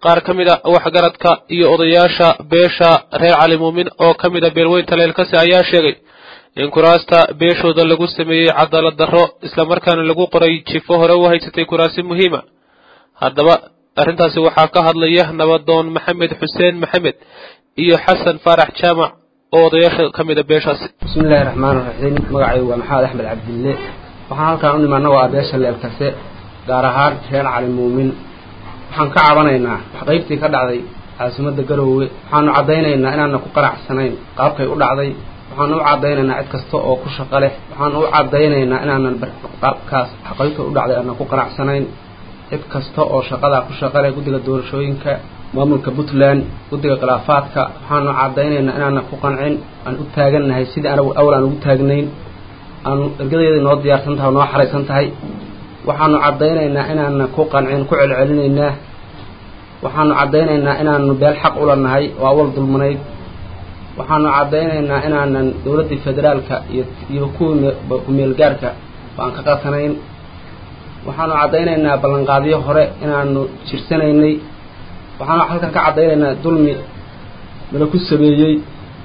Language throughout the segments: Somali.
qaar ka mid a waxgaradka iyo odayaasha beesha reer cali muumin oo ka mid a beelweynta leelkase ayaa sheegay in kuraasta beeshooda lagu sameeyey cadaalad darro islamarkaana lagu qoray jifo hore u haysatay kuraasi muhiima haddaba arrintaasi waxaa ka hadlaya nabadoon maxamed xuseen maxamed iyo xasan faarax jaamac oo odayaasha ka mid a beeshaasi bismillahi raxmaan raxiim magacaygu waa maxamed axmed cabdille waxaan halkaan u nimi annagoo ah beesha leelkase gaar ahaan reer cali muumin waxaan ka cabanaynaa wax qaybtii ka dhacday caasimadda garoowe waxaanu caddaynaynaa inaana ku qanacsanayn qaabkay u dhacday waxaanu u caddaynaynaa cid kasta oo ku shaqo leh waxaanu u caddaynaynaa inaanan qaabkaas wax qaybta u dhacday aanan ku qanacsanayn cid kasta oo shaqadaa ku shaqo leh guddiga doorashooyinka maamulka puntland guddiga khilaafaadka waxaanu caddaynaynaa inaanan ku qancin aan u taagannahay sidii anagu awal aan ugu taagnayn aanu ergadeeda noo diyaarsan tahay oo noo xaraysan tahay waxaanu caddaynaynaa inaanan ku qancin ku celcelinaynaa waxaanu caddaynaynaa inaanu beel xaq ula nahay oo awal dulmanayd waxaanu caddaynaynaa inaanan dowladdii federaalka iyo iyo kuwii ku-meelgaarka aan ka qatanayn waxaanu caddaynaynaa ballanqaadyo hore inaanu jirsanaynay waxaanu halkan ka caddaynaynaa dulmi nala ku sameeyey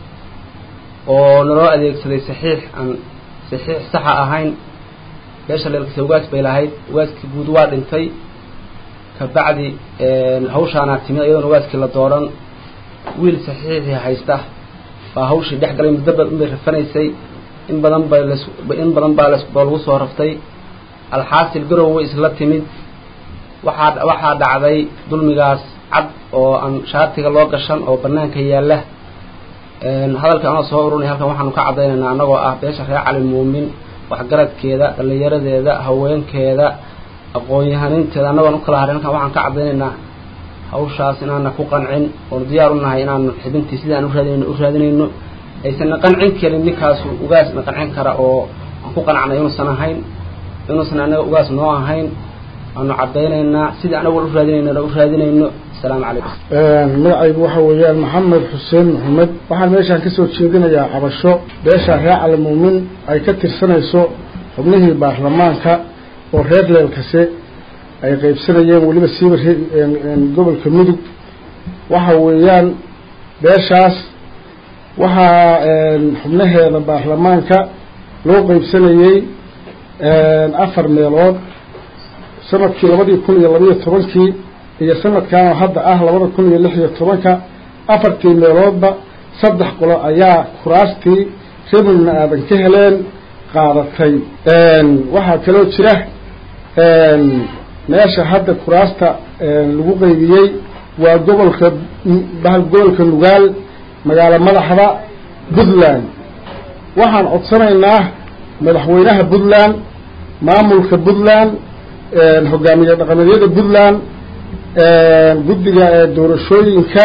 oo naloo adeegsaday saxiix aan saxiix saxa ahayn beesha leelkase ugaas bay lahayd ugaaskii guud waa dhintay kabacdi hawshaanaa timid iyadoona ugaaskii la dooran wiil saxiixii haysta baa hawshii dhex galay muddo badan bay rafanaysay in badan bay las in badan baa las baa lagu soo raftay alxaasil garowe isla timid waxaa waxaa dhacday dulmigaas cad oo aan shaatiga loo gashan oo banaanka yaalla hadalka anoo soo urunay halkan waxaanu ka caddaynaynaa annagoo ah beesha reer cali muumin waxgaradkeeda dhallinyaradeeda haweenkeeda aqoon-yahaninteeda annagoon u kala harin halkan waxaan ka caddaynaynaa hawshaas inaana ku qancin oonu diyaar u nahay inaanu xibintii sidii aan u raadinayno u raadinayno aysanna qancin karin ninkaasu ugaasna qancin kara oo aan ku qanacnay inuusan ahayn inuusan annaga ugaas noo ahayn waanu caddaynaynaa sidii anagu u raadinayno u raadinayno asalaamu calaykum magacaygu waxa weeyaan maxamed xuseen maxamed waxaan meeshaan kasoo jeedinayaa cabasho beesha reer calimuumin ay ka tirsanayso xubnihii baarlamaanka oo reer leelkase ay qaybsanayeen weliba siiba gobolka mudug waxa weeyaan beeshaas waxaa xubnaheeda baarlamaanka loo qaybsanayey afar meelood sanadkii labadii kun iyo labayo tobankii iyo sanadkan hadda ah labada kun iyo lix iyo tobanka afartii meeloodba saddex qolo ayaa kuraastii rebelna aadan ka heleen qaadatay waxaa kaloo jira meesha hadda kuraasta lagu qaybiyey waa gobolka gobolka nugaal magaalo madaxda puntland waxaan codsanaynaa madaxweynaha puntland maamulka puntland hogaamiye dhaqameedyada puntland guddiga doorashooyinka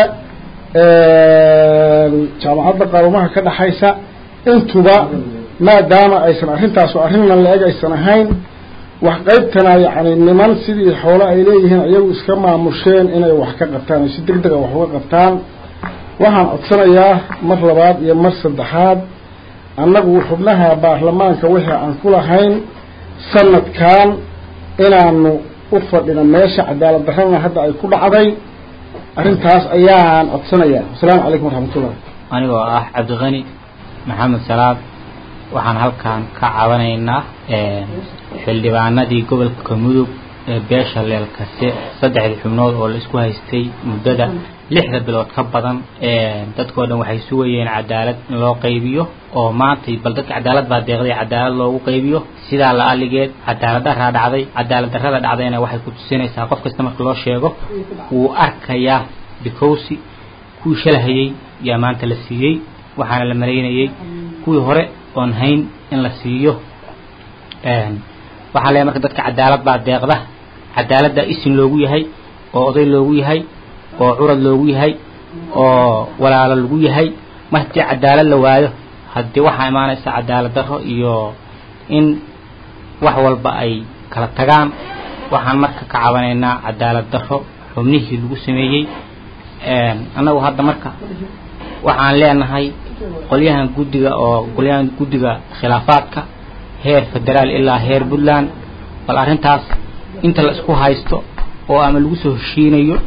jaamacadda qaarumaha ka dhexaysa intuba maadaama aysan arrintaasu arrinnan la-eg aysan ahayn wax qaybtana yacni niman sidii xoolo ay leeyihiin iyagu iska maamusheen inay wax ka qabtaan ay si deg dega wax uga qabtaan waxaan codsanayaa mar labaad iyo mar saddexaad annagu xubnaha baarlamaanka wixii aan ku lahayn sanadkan inaanu u fadhino meesha cadaalad darrana hadda ay ku dhacday arrintaas ayaan codsanayaa wasalaamu calaykum waraxmatullah anigoo ah cabdiqani maxamed salaad waxaan halkan ka cabanaynaa xildhibaanadii gobolka mudug ee beesha leelkase saddexdii xubnood oo la isku haystay muddada lixda bilood ka badan dadkoo dhan waxay sugayeen cadaalad in loo qaybiyo oo maantay bal dadka cadaalad baa deeqday cadaalad loogu qaybiyo sidaa la aligeed cadaalad daraa dhacday cadaalad darrada dhacdayna waxay ku tusinaysaa qof kasta marka loo sheego wuu arkayaa bikowsi kuwii shalahayey yaa maanta la siiyey waxaana la maraynayey kuwii hore oon hayn in la siiyo waxaa leeyahay marka dadka cadaalad baa deeqda cadaaladda isin loogu yahay oo oday loogu yahay oo curad loogu yahay oo walaalo lagu yahay mar haddii cadaalad la waayo haddii waxaa imaanaysa cadaalad darro iyo in wax walba ay kala tagaan waxaan marka ka cabanaynaa cadaalad darro xubnihii lagu sameeyey annagu hadda marka waxaan leenahay qolyahan guddiga oo qolyahan guddiga khilaafaadka heer federaal ilaa heer puntland bal arrintaas inta la isku haysto oo ama lagu soo heshiinayo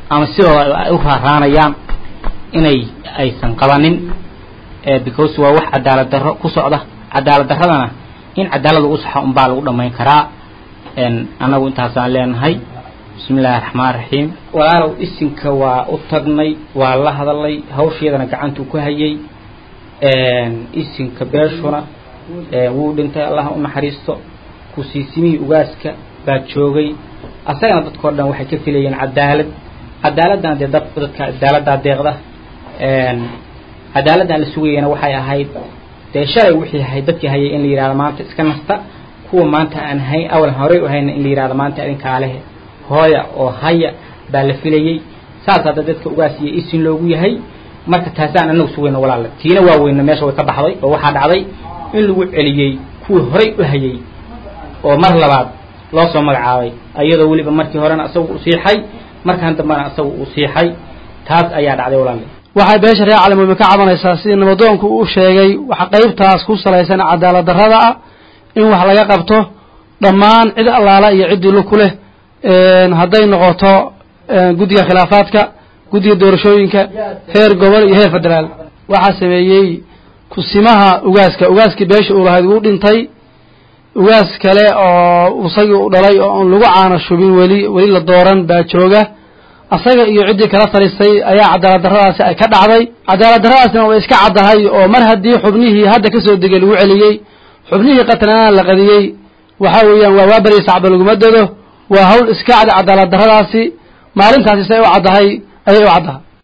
ama sidooda ay u raaraanayaan inay aysan qabanin because waa wax cadaalad darro ku socda cadaalad darradana in cadaalad lagu saxo unbaa lagu dhammayn karaa annagu intaasaan leenahay bismi illaahi raxmaan raxiim walaalow isinka waa u tagnay waa la hadalay hawsheedana gacantuu ku hayay isinka beeshuna wuu dhintay allah u naxariisto kusiisimihii ugaaska baa joogay asagana dadkao dhan waxay ka filayeen cadaalad cadaaladdan dee dad dadka cadaaladdaa deeqda cadaaladdan la sugayana waxay ahayd dee shalay wixii ahayd dadkii hayay in la yidhahdo maanta iska nasta kuwa maanta aan hayn awal horey u hayna in la yidhahdo maanta idinkaa leh hooya oo haya baa la filayey saas hadda dadka ugaasiyo isin loogu yahay marka taasaan anagu sugayna walaale tiina waa weyna meesha way ka baxday oo waxaa dhacday in lagu celiyey kuwii horey u hayay oo mar labaad loo soo magacaabay iyadoo weliba markii horena isagu u siixay markaan dambena isagu uu siixay taas ayaa dhacday walaale waxay beesha reer calimuumi ka cabanaysaa sidii nabadoonku uu sheegay waxa qaybtaas ku salaysan cadaalad darrada ah in wax laga qabto dhammaan cid allaala iyo ciddii lu ku leh hadday noqoto guddiga khilaafaadka guddiga doorashooyinka heer gobol iyo heer federaal waxaa sameeyey kusimaha ugaaska ugaaskii beesha uu lahayd wuu dhintay ugaas kale oo isagii u dhalay oo aan lagu caano shubin weli weli la dooran baa jooga asaga iyo ciddii kala talisay ayaa cadaalad darradaasi ay ka dhacday cadaalad darradaasna way iska caddahay oo mar haddii xubnihii hadda ka soo degay lagu celiyey xubnihii qatlanaana la qadiyey waxa weeyaan waa waaberiya sacba laguma dado waa hawl iska cad cadaalad darradaasi maalintaasi say u caddahay ayay u caddahay